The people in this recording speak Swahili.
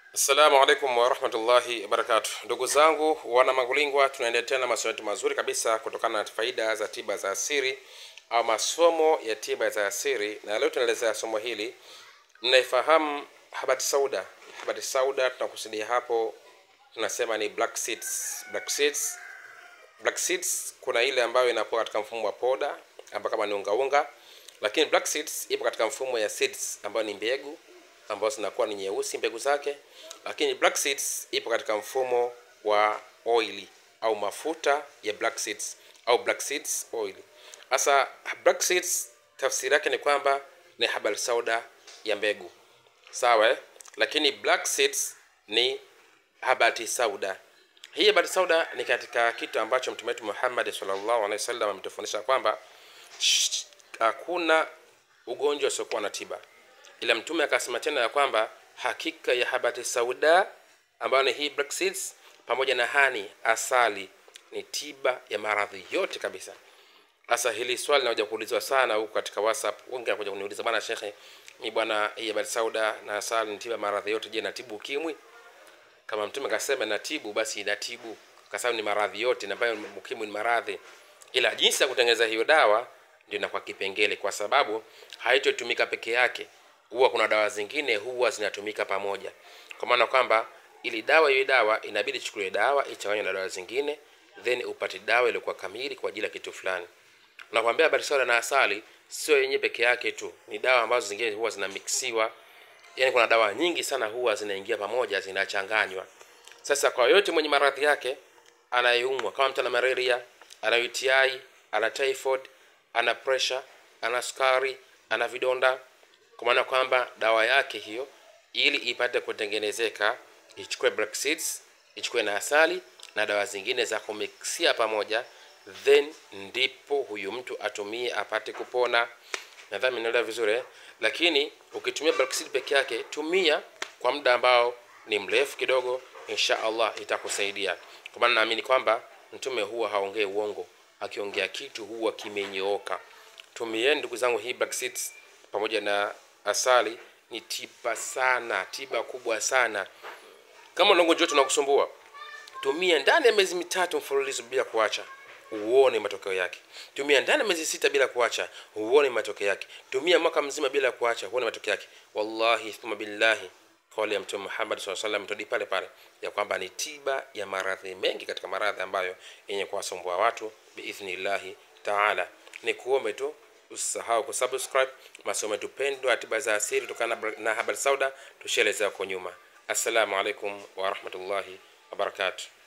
Assalamu alaikum warahmatullahi wabarakatuh, ndugu zangu wana Mangulingwa, tunaendelea tena masomo yetu mazuri kabisa kutokana na faida za tiba za asili au masomo ya tiba za asili, na leo tunaelezea somo hili. Mnaifahamu habati sauda? Habati sauda tunakusudia hapo, tunasema ni black seeds. Black seeds, black seeds kuna ile ambayo inakuwa katika mfumo wa poda ambayo kama ni unga unga, lakini black seeds ipo katika mfumo ya seeds ambayo ni mbegu ambazo zinakuwa ni nyeusi mbegu zake, lakini black seeds ipo katika mfumo wa oili au mafuta ya black seeds au black seeds oil. Sasa black seeds tafsiri yake ni kwamba ni habal sauda ya mbegu, sawa eh? Lakini black seeds ni habati sauda. Hii habati sauda ni katika kitu ambacho mtume wetu Muhammad sallallahu alaihi wasallam ametufundisha kwamba shh, hakuna ugonjwa usiokuwa na tiba ila mtume akasema tena ya kwamba hakika ya habati sauda ambayo ni hii black seeds pamoja na hani asali ni tiba ya maradhi yote kabisa. Sasa hili swali linakuja kuulizwa sana huku katika WhatsApp. Wengi wanakuja kuniuliza bwana shekhe, ni bwana hii habati sauda na asali ni tiba ya maradhi yote, je, natibu ukimwi? Kama mtume akasema natibu, basi inatibu kwa sababu ni maradhi yote, na ambayo ukimwi ni maradhi, ila jinsi ya kutengeneza hiyo dawa ndio inakuwa kipengele, kwa sababu haitotumika peke yake huwa kuna dawa zingine huwa zinatumika pamoja, kwa maana kwamba ili dawa iwe dawa inabidi ichukuliwe dawa ichanganywe na dawa zingine, then upate dawa iliyokuwa kamili kwa ajili ya kitu fulani. Nakwambia habari sawa na asali sio yenyewe peke yake tu, ni dawa ambazo zingine huwa zinamixiwa. Yani kuna dawa nyingi sana huwa zinaingia pamoja, zinachanganywa. Sasa kwa yote mwenye maradhi yake anayeumwa, kama mtu ana malaria, ana UTI, ana typhoid, ana pressure, ana sukari, ana vidonda kwa maana kwamba dawa yake hiyo ili ipate kutengenezeka ichukue black seeds, ichukue na asali na dawa zingine za kumiksia pamoja, then ndipo huyu mtu atumie apate kupona. Nadhani mnaelewa vizuri eh? Lakini ukitumia black seed peke yake, tumia kwa muda ambao ni mrefu kidogo, insha Allah itakusaidia. Kwa maana naamini kwamba mtume huwa haongei uongo, akiongea kitu huwa kimenyooka. Tumieni ndugu zangu hii black seeds pamoja na asali ni tiba sana, tiba kubwa sana. Kama una ugonjwa tunakusumbua, tumia ndani ya miezi mitatu mfululizo bila kuacha, uone matokeo yake. Tumia ndani ya miezi sita bila kuacha, uone matokeo yake. Tumia mwaka mzima bila kuacha, uone matokeo yake. Wallahi thumma billahi, kauli ya Mtume Muhammad sallallahu alaihi wasallam todi pale pale ya kwamba ni tiba ya maradhi mengi katika maradhi ambayo yenye kuwasumbua watu biidhnillahi taala. Ni kuombe tu usisahau kusubscribe masomo yetu pendwa tiba za asili kutokana na habari sauda tushaelezea huko nyuma. Assalamu alaikum warahmatullahi wabarakatuh.